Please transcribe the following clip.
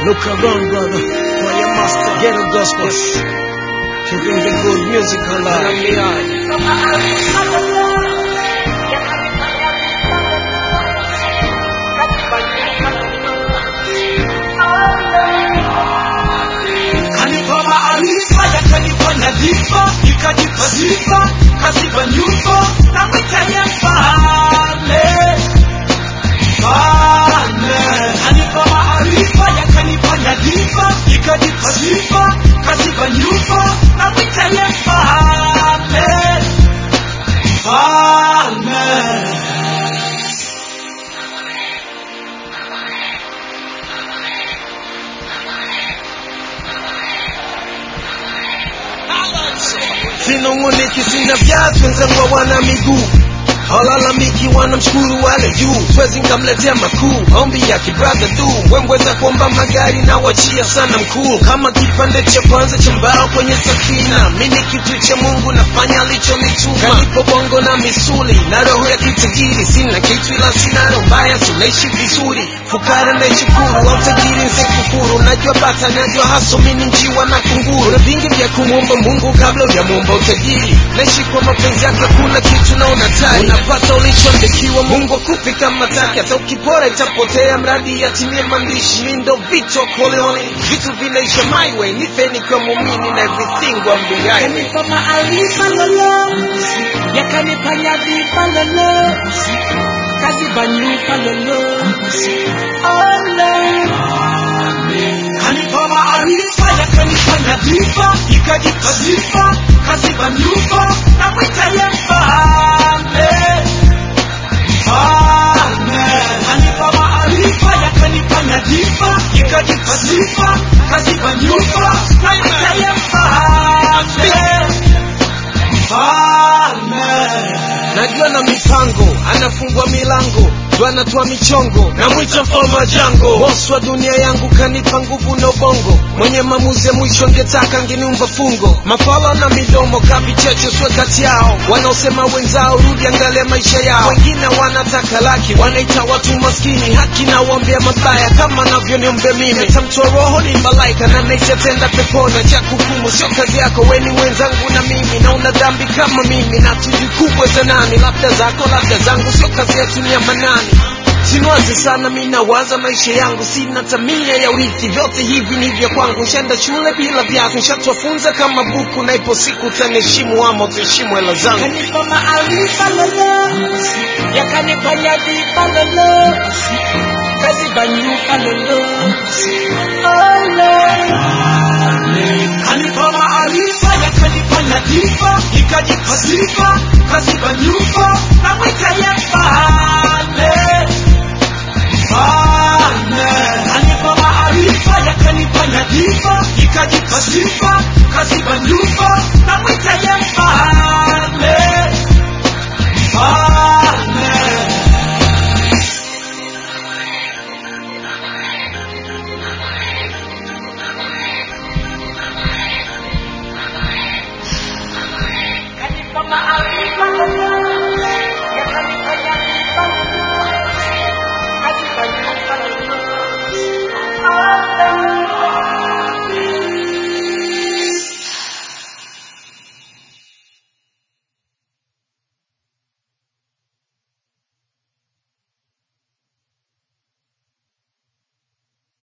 Look around, brother. Choir master, ghetto gospel. Keeping the good music alive. Kanipa maarifa yakanipa nyadhifa, nikajipa sifa, kaziba nyufa na mwitaye mfalme. Mfalme. Kanipa maarifa yakanipa nyadhifa, nikajipa sifa, kaziba nyufa na mwitaye mfalme. Mfalme. Sinong'oneki, sina viatu, wenzangu wana miguu halalamiki, wanamshukuru wale juu, siwezi nkamletea makuu, ombi ya kibradha tu, wembweza kuomba magari na wachia sana mkuu, kama kipande cha kwanza cha mbao kwenye safina, mi ni kitu cha Mungu, nafanya alichonituma, kanipo bongo na misuli na roho ya kitajiri, sina kitu ila sina roho mbaya, tunaishi vizuri, fukara naishukuru, au tajiri nsekufuru, najua bata, najua haso, mi ni njiwa na kunguru, na vingi vya kumwomba Mungu kabla hujamuomba utajiri, naishi kwa mapenzi yake, kuna kitu na unatari, unapata ulichoandikiwa, Mungu akupi kama taki, hata ukipora itapotea, mradi yatimie maandishi, mi ndo Vito Corleone, vitu vinaisha my way, nifeni kwa muumini na everything wa mbinguni. Kanipa maarifa lolo, yakanipa nyadhifa lolo, kaziba nyufa lolo, ole. Kanipa maarifa, yakanipa nyadhifa, ikajipa sifa, kaziba nyufa na mwitaye mfalme. Mfalme. Kanipa maarifa, yakanipa nyadhifa, ikajipa sifa, kaziba nyufa na mwitaye mfalme. Mfalme. najua na mipango anafungua milango ndo anatoa michongo namwita mfalme wa jango bosi wa dunia yangu kanipa nguvu na ubongo mwenye maamuzi ya mwisho angetaka ngeniumba fungo mafala na midomo kavichecho swe kati yao wanaosema wenzao rudi angalia maisha yao wengine wanataka laki wanaita watu maskini haki na waombea mabaya kama navyoniombea mimi tamtoa roho ni malaika na naishatenda pepona cha kukumu sio kazi yako weni mwenzangu na mimi na una dhambi kama mimi na tujikubwe za nani labda zako labda zangu sio kazi yetu ni ya manani Sinuazi sana mi nawaza maisha yangu, sina tamia ya urithi, vyote hivi ni vya kwangu. Nshenda shule bila vyako, nshatwafunza kama buku, na ipo siku utaniheshimu ama utaheshimu hela zangu. Kanipa maarifa lolo, yakanipa nyadhifa lolo, kaziba nyufa lolo, ole. Kanipa maarifa, yakanipa nyadhifa, ikajipa sifa, kaziba nyufa na mwitaye